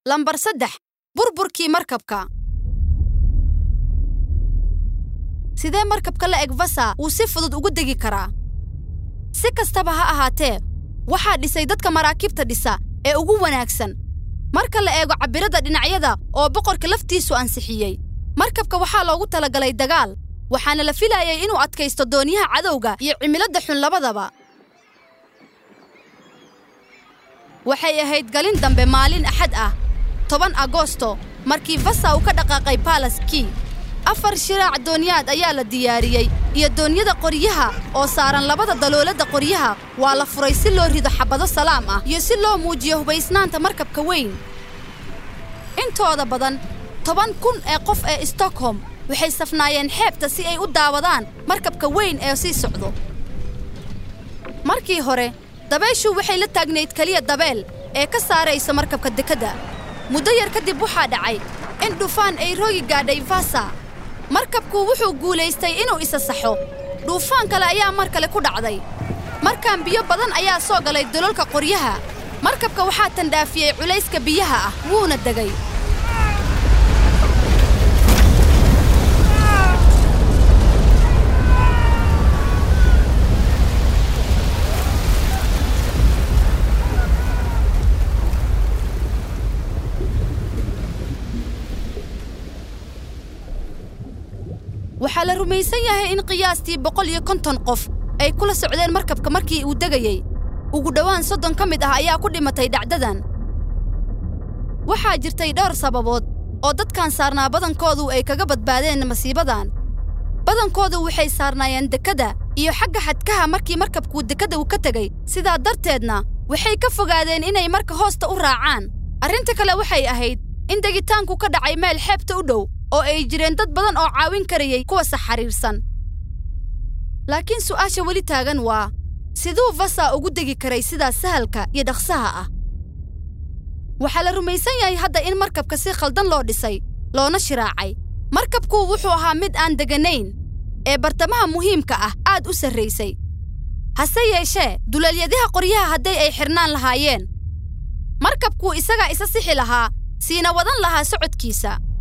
lambar saddex burburkii markabka sidee markabka la eg vasa uu si fudud ugu degi karaa si kastaba ha ahaatee waxaa dhisay dadka maraakiibta dhisa ee ugu wanaagsan marka la eego cabbiradda dhinacyada oo boqorka laftiisu ansixiyey markabka waxaa loogu talagalay dagaal waxaana la filayay inuu adkaysto doonyaha cadowga iyo cimiladda xun labadaba waxay ahayd galin dambe maalin axad ah toban agosto markii vasa uu ka dhaqaaqay balas kii afar shiraac doonyaad ayaa la diyaariyey iyo doonyada qoryaha oo saaran labada dalooladda qoryaha waa la furay si loo rido xabbado salaam ah iyo si loo muujiyo hubaysnaanta markabka weyn intooda badan toban kun ee qof ee stockholm waxay safnaayeen xeebta si ay u daawadaan markabka weyn ee sii socdo markii hore dabayshu waxay la taagnayd keliya dabeel ee ka saaraysa markabka dekedda muddo yar kadib waxaa dhacay in dhufaan ay roogi gaadhay vasa markabku wuxuu guulaystay inuu isa saxo dhuufaan kale ayaa mar kale ku dhacday markaan biyo badan ayaa soo galay dololka qoryaha markabka waxaa tandhaafiyey culayska biyaha ah wuuna degay waxaa la rumaysan yahay in qiyaastii boqol iyo konton qof ay kula socdeen markabka markii uu degayey ugu dhowaan soddon ka mid ah ayaa ku dhimatay dhacdadan waxaa jirtay dhowr sababood oo dadkan saarnaa badankoodu ay kaga badbaadeen masiibadan badankoodu waxay saarnaayeen dekedda iyo xagga xadkaha markii markabkuu dekedda uu ka tegey sidaa darteedna waxay ka fogaadeen inay marka hoosta u raacaan arrinta kale waxay ahayd in degitaanku ka dhacay meel xeebta u dhow oo ay jireen dad badan oo caawin karayay kuwa saxariirsan laakiin su'aasha weli taagan waa siduu vasa ugu degi karay sidaas sahalka iyo dhaqsaha ah waxaa la rumaysan yahay hadda in markabka si khaldan loo dhisay loona shiraacay markabku wuxuu ahaa mid aan deganayn ee bartamaha muhiimka ah aad u sarraysay hase yeeshee duleelyadaha qoryaha hadday ay xidhnaan lahaayeen markabkuu isagaa isa sixi lahaa siina wadan lahaa socodkiisa